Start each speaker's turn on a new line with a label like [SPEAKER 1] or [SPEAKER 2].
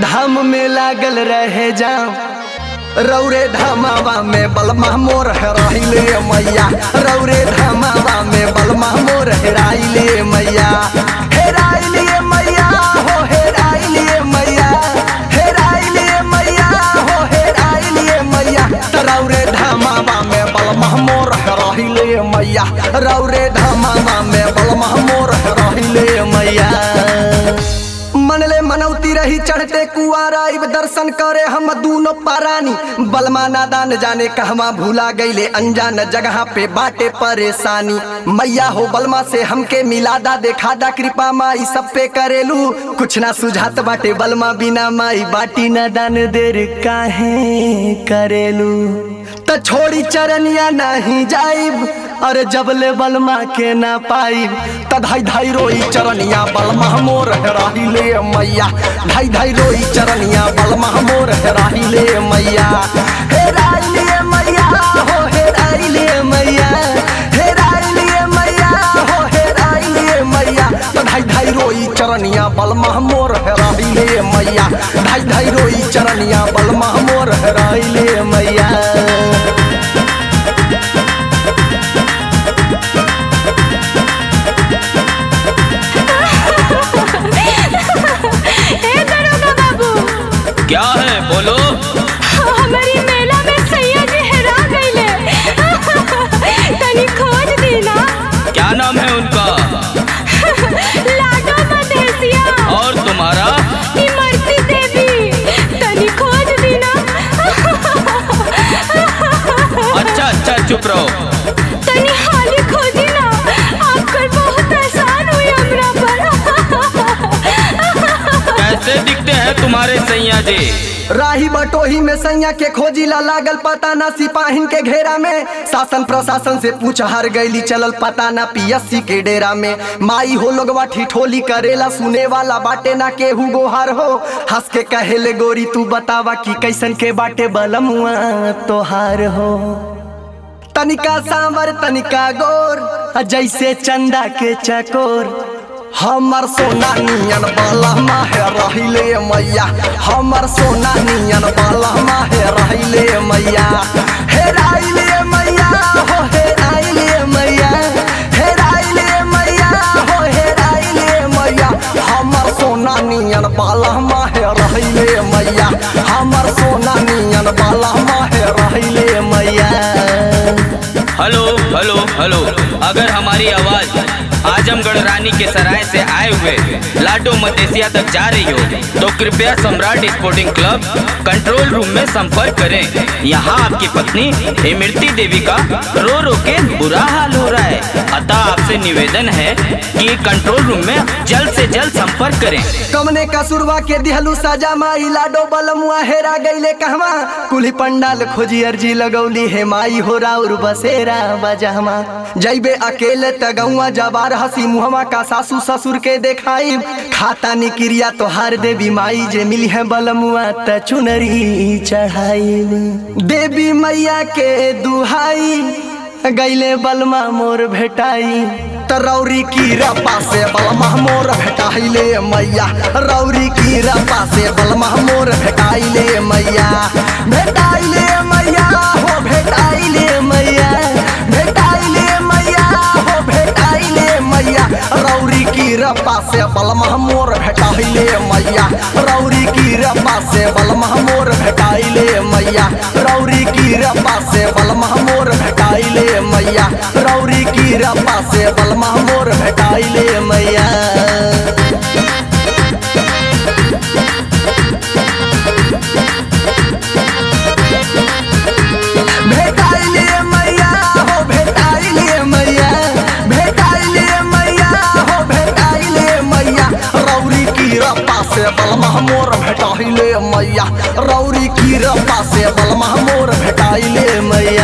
[SPEAKER 1] धाम में लागल रहे जाम रौरे धामावा में बलमा मोर हेराइले मैया रौरे धामावा में बलमा मोर हेराइले मैया हेराइले मैया हो हेराइले मैया हेराइले मैया हो हेराइले मैया त रौरे धामावा में बलमा मोर हेराइले मैया रौरे धामावा में बलमा मोर हेराइले मैया मनले मनौती रही चढ़ते कुआरा इब दर्शन करे हम दूनो पारानी बलमा नादान जाने कहवा भूला गईले अनजान जगह पे बाटे परेशानी मैया हो बलमा से हमके मिलादा देखादा कृपा माई सब पे करेलू कुछ ना सुझात बाटे बलमा बिना माई बाटी ना दान देर काहे करेलू त छोड़ी चरनिया नहीं जाइब अरे जबले बलमा के ना पाइब त धाई धाई रोई चरनिया बलमा मोर हेराहिले मैया धाई धाई रोई चरनिया बलमा मोर हेराहिले मैया हेराइले मैया हो हेराइले मैया हेराइले मैया हो हेराइले मैया त धाई धाई रोई चरनिया बलमा मोर हेराहिले मैया धाई धाई रोई चरनिया बलमा मोर हेराहिले मैया
[SPEAKER 2] ए दरोगा बाबू
[SPEAKER 3] क्या है बोलो
[SPEAKER 2] हमारी मेला में सैया जी हेरा गईले तनी खोज दी ना
[SPEAKER 3] क्या नाम है उनका
[SPEAKER 2] लाडो मदेसिया
[SPEAKER 3] और तुम्हारा
[SPEAKER 2] इमरती देवी तनी खोज दी ना
[SPEAKER 3] अच्छा अच्छा चुप रहो
[SPEAKER 2] तनी हाली खोजी ना आपकर बहुत एहसान हुई हमरा पर
[SPEAKER 3] कैसे दिखते हैं तुम्हारे सैया जी
[SPEAKER 1] राही बटोही में सैया के खोजी ला लागल पता ना सिपाहिन के घेरा में शासन प्रशासन से पूछ हार गईली चलल पता ना पीएससी के डेरा में माई हो लोगवा ठिठोली करेला सुने वाला बाटे ना केहू गोहार हो हंस के कहेले गोरी तू बतावा कि कैसन के बाटे बलमुआ तोहार हो तनिका सांवर तनिका गोर आ जैसे चंदा के चकोर हमर सोना नियन बालहमा है रहिले मैया हमर सोना नियन बालहमा है रहिले मैया हेराइले मैया हो हेराइले मैया हेराइले मैया हो हेराइले मैया हमर सोना नियन बालहमा है रहिले मैया हमर सोना नियन बालहमा है रहिले मैया
[SPEAKER 3] हेलो हेलो हेलो अगर हमारी आवाज आजमगढ़ रानी के सराय से आए हुए लाडो मदेसिया तक जा रही हो तो कृपया Samrat sporting club control room में संपर्क करें यहाँ आपकी पत्नी इमरती देवी का रो रो के बुरा हाल हो रहा है अतः आपसे निवेदन है कि कंट्रोल रूम में जल्द से जल्द संपर्क करें
[SPEAKER 1] कमने कसुरवा के दिहलू सजा माई लाडो बलमुआ हेरा गईले कहवा कुली पंडाल खोजी अर्जी लगौली हे माई हो राउर बसेरा बजहमा जैबे अकेले तगौआ जबार हसी मुहमा का सासू ससुर के देखाई खाता निक्रिया तोहार देवी माई जे मिली है बलमुआ त चुनरी चढ़ाई देवी मैया के दुहाई गैले बलमा मोर भेटाई त रौरी की रपा से बलमा मोर भेटाइले मैया रौरी की रपा से बलमा मोर भेटाइले मैया भेटाइले मैया हो भेटाइले मैया भेटाइले मैया हो भेटाइले मैया रौरी की रपा से बलमा मोर भेटाइले मैया रौरी की रपा से बलमा मोर भेटाइले मैया रौरी की रपा से बलमा मोर भेटाइले मैया रौरी की रपा से बलमा मोर भेटाइले मैया भेटाइले मैया हो भेटाइले मैया भेटाइले मैया हो भेटाइले मैया रौरी की रपा से बलमा मोर भेटाइले मैया रौरी की रपा से बलमा मोर भेटाइले मैया